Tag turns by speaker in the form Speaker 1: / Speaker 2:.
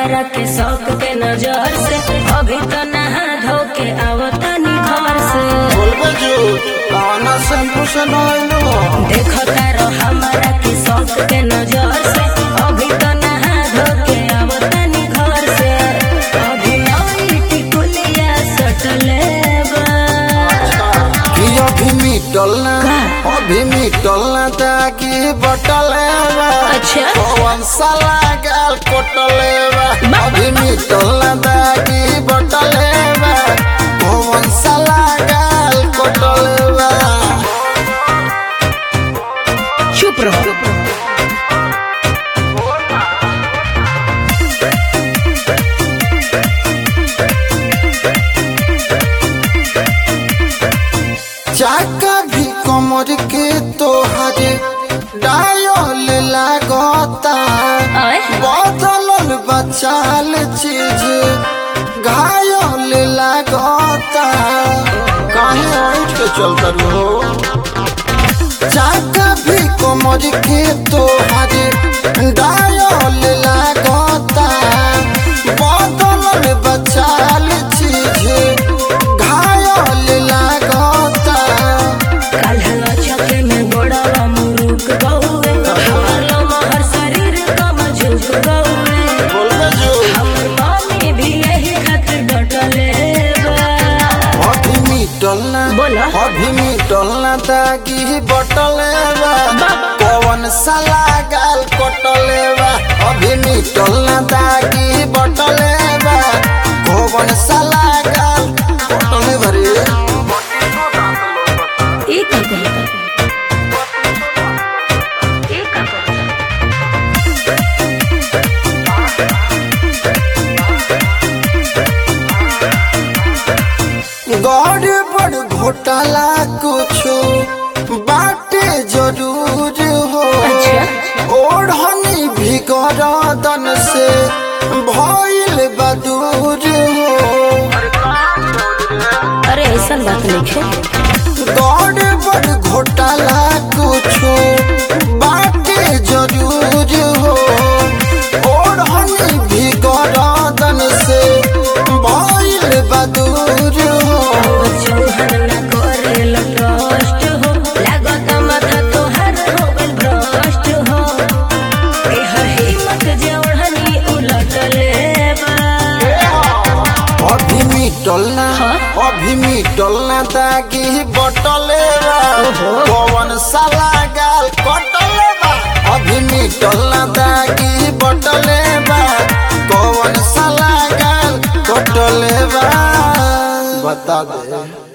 Speaker 1: हमारा के शौक के नजर से अभी तो नहा धो के आवतानी घर से
Speaker 2: बोलबे झूठ कौना शैम्पू से नहलो
Speaker 1: देखो तारो हमारा के शौक के नजर से अभी तो नहा धो के आवतानी घर से अभी नई टिकुलिया सटले बा
Speaker 2: कि अभी मिटल ना
Speaker 1: का?
Speaker 2: अभी मिटल ना ताकि बटल बा
Speaker 1: अच्छा।
Speaker 2: कौन साला गाल कोटले बा
Speaker 1: बा-
Speaker 2: अभी मिटल ना ताकि बटल बा कौन साला गाल कोटले बा
Speaker 1: चुप रहो
Speaker 2: चाका भी कमर के तोहरे डायल लागता
Speaker 1: आय
Speaker 2: बदलल बचाल चीज घायल लागता काहे उठ के चलता रो चाका भी कमर के तोहरे डायल लागता बदलल बचाल चीज घायल लागता
Speaker 1: काल्हला छके में गोड़वा मुरुक गौए हमर लमहर शरीर कम झुक गौए
Speaker 2: बोलबे जो
Speaker 1: हमर मम्मी भी यही खातिर डटले बा
Speaker 2: अभी मिटल ना
Speaker 1: बोला।
Speaker 2: अभी मिटल ना ताकि बटले बा कौन साला गाल कोटले बा अभी मिटल ना ताकि बटले बा कौन साला गाल कोटले भरे
Speaker 1: ई का कहता ई का कहता
Speaker 2: गड़ बड़ घोटाला कुछो बाटे जरूर हो
Speaker 1: अच्छा।
Speaker 2: ओढ़नी भी गरदन से भइल बदूर हो
Speaker 1: अरे ऐसा बात नहीं है
Speaker 2: गड़ बड़ घोटाला कुछो बाटे जरूर हो ओढ़नी भी गरदन से भइल बदूर हो
Speaker 1: चौहन न करे लटस्ट हो लागत माथा तोहर हो गइल भ्रष्ट हो एहर हिम्मत जे ओढ़नी उलट लेबा
Speaker 2: अभी मिटल ना
Speaker 1: हाँ?
Speaker 2: अभी मिटल ना ताकि बटले बा कौन साला गाल कटले बा अभी मिटल ना ताकि बटले बा कौन साला गाल कटले बा बता दे